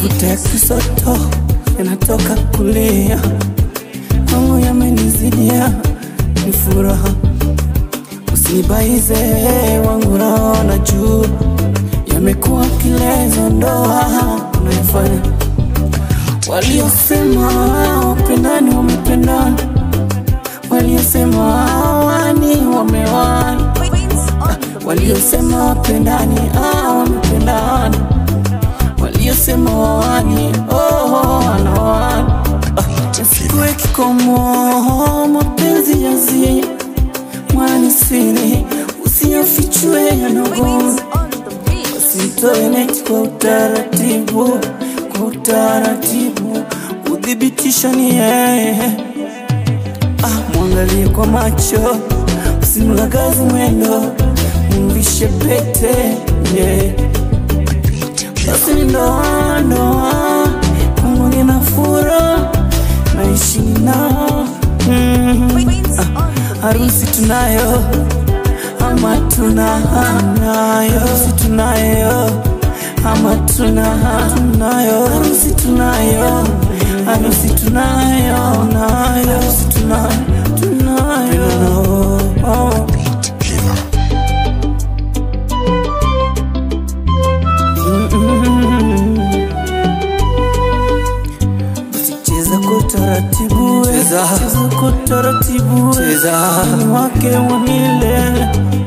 mafuta ya kisoto yanatoka kulia kwangu yamenizidia ni furaha usinibaize wangu naona juu yamekuwa kilezo ndoa unayofanya waliosema wapendani wamependana waliosema wani wamewani waliosema wapendani ah, wamependana waliosema wawani oh, wanawani Yasikue kikomo mapenzi yazi mwani siri usiyafichwe yanogo Usitoe neti kwa utaratibu, kwa utaratibu, udhibitisho ni yeye. Ah, mwangalie kwa macho, usimlagazi mwendo, mvishe pete yeah. Basi ni ndoa ndoa, kwangu nina furaha, naishi nao mm. ah, harusi tunayo ama tunayo harusi tunayo ama tuna tunayo harusi tunayo harusi tunayo nayo harusi tunayo tunayo oh. Cheza kwa utaratibu, cheza kwa utaratibu, cheza ni wake wa milele.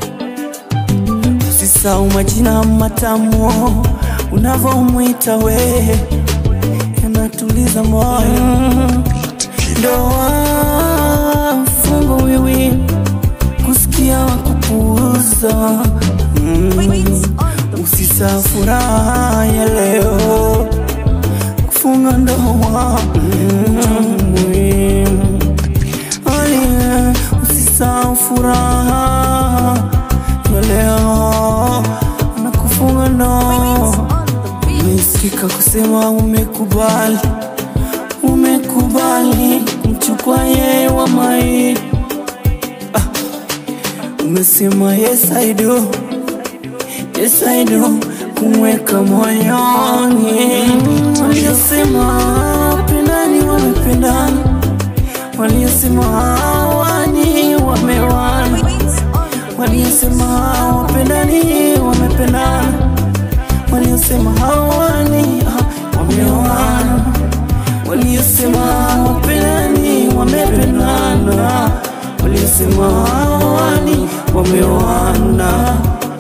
Usisahau majina matamu unavyomwita we, yanatuliza moyo. Ndoa fungo wiwi, kusikia wa kupuuza. Mm. Usisahau furaha ya leo kufunga ndoa mm, muhimu. Aye, Usisahau furaha ya leo na kufunga ndoa. Umesikika kusema umekubali, umekubali kumchukua yeye wa mai. Ah, umesema yes I do, yes I do kumweka moyoni. Waliosema wapendani wamependana, waliosema hawani wamewani, waliosema wapendani wamependana, waliosema hawani ah, wameoana, waliosema wapendani wamependana, waliosema hawani wameoana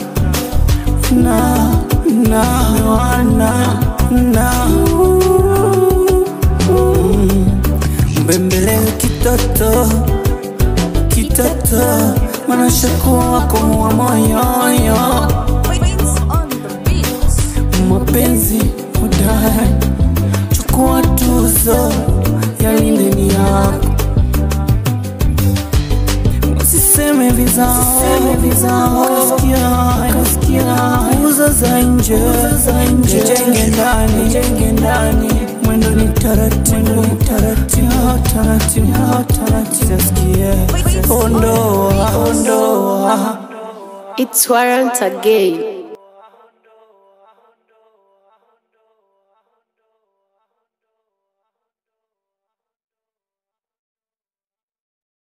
na na na na Mm. mbembele kitoto kitoto manashakuwa wako wa moyoyo mapenzi udai chukua tuzo yalinde ni yako Usiseme vizao, kasikia, kasikia, uza za nje, za nje, jenge ndani, jenge ndani, mwendo ni taratibu, taratibu, taratibu, taratibu, sikia, ondoa, ondoa. It's Warrant again.